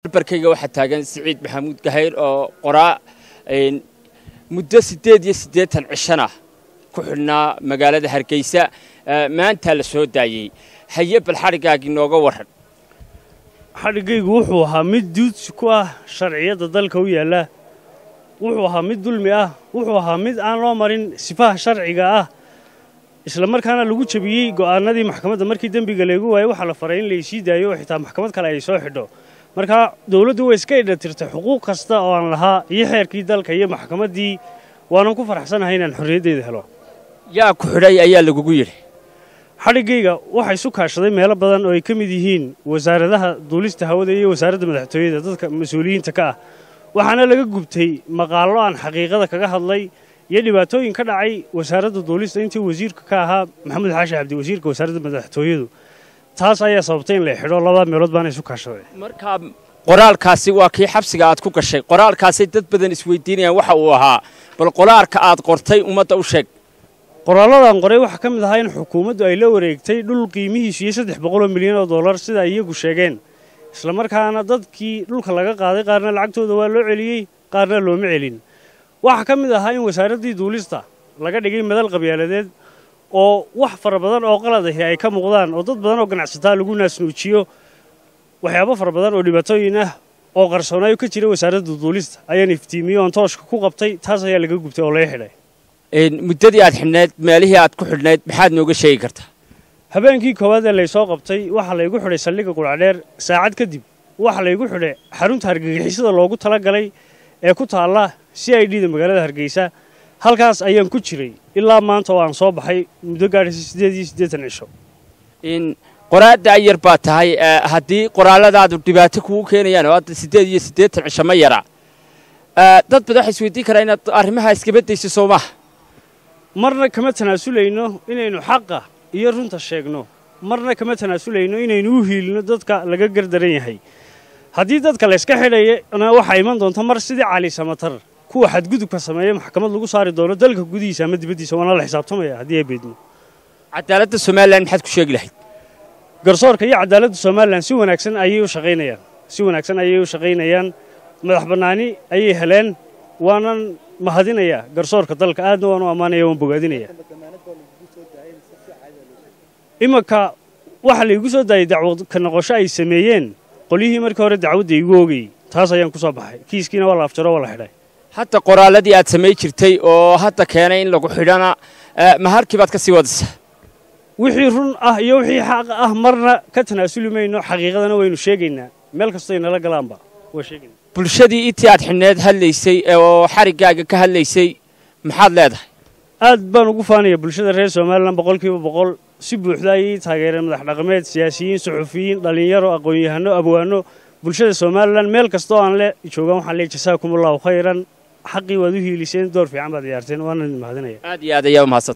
barkayga waxaa taagan siciid maxamuud gahayr oo qoraa muddo siddeed iyo siddeetan cishan ah ku xidhnaa magaalada hargeysa maantaa la soo daayey haye bal xadhiggaagii nooga warran xadhiggaygu wuxuu ahaa mid duudsi ku ah sharciyadda dalka u yaalla wuxuu ahaa mid dulmi ah wuxuu ahaa mid aan loo marin sifaha sharciga ah isla markaana lagu jebiyey go'aanadii maxkamadda markii dembiga laygu waayey waxaa la faray in laysii daayo oo xitaa maxkamad kale ay soo xidho markaa dowladdu way iska idhatirtay xuquuq kasta oo aan lahaa iyo xeerkii dalka iyo maxkamaddii waanan ku faraxsanahay inaan xorriyaddeeda helo yaa ku xidhay ayaa lagugu yidhi xadhiggayga waxaa isu kaashaday meelo badan oo ay ka mid yihiin wasaaradaha duulista hawada iyo wasaaradda madaxtooyada dadka mas-uuliyiinta ka ah waxaana laga gubtay maqaallo aan xaqiiqada kaga hadlay iyo dhibaatooyin ka dhacay wasaaradda duulista intii wasiirka ka ahaa maxamed xaashi cabdi wasiirka wasaaradda madaxtooyadu taas ayaa sababtay in la xidho labada meelood baana isu kaashaday markaa qoraalkaasi waa kii xabsiga aad ku gashay qoraalkaasay dad badan isweydiinayaan waxa uu ahaa bal qoraalka aad qortay ummadda u sheeg qoraalladan qoray waxaa ka mid ahaa in xukuumaddu ay la wareegtay dhul qiimihiisu iyo saddex boqoloo milyan oo dollar sida ay iyagu sheegeen islamarkaana dadkii dhulka laga qaaday qaarna lacagtooda waa loo celiyey qaarna looma celin waxaa ka mid ahaa in wasaaraddii duulista laga dhigay madal qabyaaladeed oo wax fara badan oo qalad ahi ay ka muuqdaan oo dad badan oo ganacsataa lagu naasnuujiyo waxyaabo fara badan oo dhibaatooyin ah oo qarsoonaayo ka jira wasaaradda duulista ayaan iftiimiyey oon tooshka ku qabtay taas ayaa laga gubtay oo laga xidhay muddadii aad xidhnayd meelihii aad ku xidhnayd maxaad nooga sheegi kartaa habeenkii koowaad ee laysoo qabtay waxaa laygu xidhay saldhigga quracdheer saacad kadib waxaa laygu xidhay xarunta hargagixisada loogu tala galay ee ku taalla c i d da magaalada hargeysa halkaas ayaan ku jiray ilaa maanta oo aan soo baxay muddo gaadhaysa siddeed iyo siddeetan cisho qoraadda ayar baa tahay haddii qoraalladaadu dhibaato kugu keenayaan oo hadda siddeed iyo siddeetan cisho ma yara dad badan waxay isweydiin karaa inaad arrimaha iskabadayso soo maaha marna kama tanaasulayno inaynu xaqa iyo runta sheegno marna kama tanaasulayno inaynu u hiilino dadka laga gardaran yahay haddii dadka layska xidhayana waxaa iman doonta mar sidii cali samatar kuwa xadgudubka sameeya maxkamad lagu saari doono dalka gudihiisa ama dibaddiisa waana la xisaabtamaya haddii ay beedmo cadaaladda somalilan maxaad ku sheegi lahayd garsoorka iyo cadaaladda somalilan si wanaagsan ayay u shaqaynayaan si wanaagsan ayay u shaqaynayaan madax bannaani ayay heleen waanan mahadinayaa garsoorka dalka aadna waan u ammaanaya waan bogaadinaya imanka waxaa laygu soo daayay dacwad ka noqosho ay sameeyeen qolyihii markii hore dacwadda igu oogayey taas ayaan ku soo baxay kiiskiina waa la afjaro waa la xidhay hadda qoraalladii aad samay jirtay oo hadda keenay in lagu xidhana maharkii baad ka sii wadaysaa wixii run ah iyo wixii xaq ah marna ka tanaasuli mayno xaqiiqadana waynu sheegaynaa meel kastoy nala galaanba waa sheegayna bulshadii intii aad xidhneed hadlaysay oo xariggaaga ka hadlaysay maxaad leedahay aad baan ugu faanaya bulshada reer somalilan boqolkiiba boqol si buuxda ayay taageereen madax dhaqameed siyaasiyiin suxufiyiin dhallinyaro aqoon-yahano abwaano bulshada somalilan meel kastoo aan le joogaan waxaan leey jasaakum allahu khayran xaqii waad u hiiliseen door fiican baad ciyaarteen waana idin mahadinaya aad iyo aad ayaa umahadsan